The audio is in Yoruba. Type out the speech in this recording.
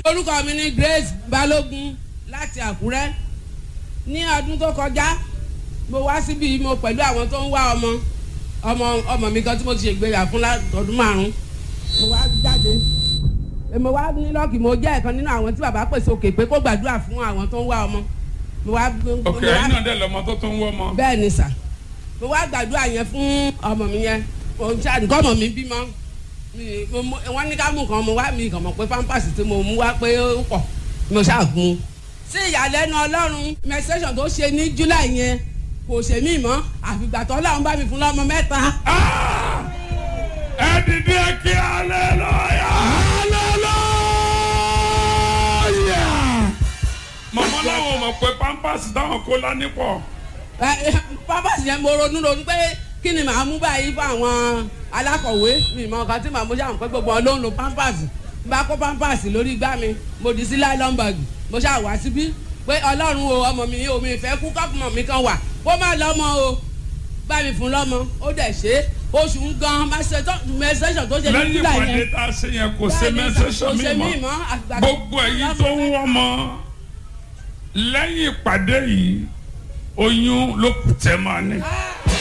orúkọ mi ni Grace Balógun láti Àkúrẹ́ ní ọdún tó kọjá mo wá síbi mo pẹ̀lú àwọn tó ń wá ọmọ ọmọ ọmọ mi kan tí mo ti ṣègbéyà fún ọdún márùn mo wá jáde mo wá ní lọ́ọ̀kì mo jẹ́ ẹ̀kan nínú àwọn tí bàbá pèsè òkè pé kó gbàdúrà fún àwọn tó ń wá ọmọ mo wá. ok ẹ̀yin náà dẹ̀ lọ́mọ tó tó ń wọ́ ọmọ. bẹ́ẹ̀ ni sà mo wá gbàdúrà yẹn fún ọmọ mi yẹn òun ṣáà nǹkan ọmọ mi bímọ wọ́n ní ká mú nǹkan mo wá mi kàn mọ̀ pé pampers tí mo mú wá pé ó pọ̀ mo ṣáà gun un. sí ìyàlẹ́nu ọlọ́run menstruation tó ṣe ní july yẹn kò ṣe mí mọ́ àfìgbà tó ọlọ́run bá mi fún lọ́mọ mẹ́ta. ẹ dìde kí hallelujah hallelujah. mọ̀mọ́ láwọn mọ̀ pé pampers táwọn kó lání pọ̀. pampers yẹn mo ronú ronú pé kí ni màá mú báyìí fún àwọn alákọ̀wé mi mọ nǹkan tí màá mú ṣáà pé gbogbo wọn ló ń lo pampers bá kó pampers lórí igbá mi mo dì sí nylon bag mo ṣáà wá síbí pé ọlọ́run o ọmọ mi o mi fẹ́ kú kọ́pùmọ̀ mi kan wà kó má lọ́mọ o bá mi fún lọ́mọ ó dẹ̀ ṣe oṣù ń gan mẹsẹ̀sọ̀ tó ṣe ní lẹ́yìn july ìpàdé yẹn tá a ṣe yẹn kò ṣe mẹ́sẹ̀sọ̀ mi mọ́ gbogbo ẹ̀yin tó ń wọ́ mọ́ lẹ́yìn ìpàdé yìí oyún ló kù tẹ́ máa ní.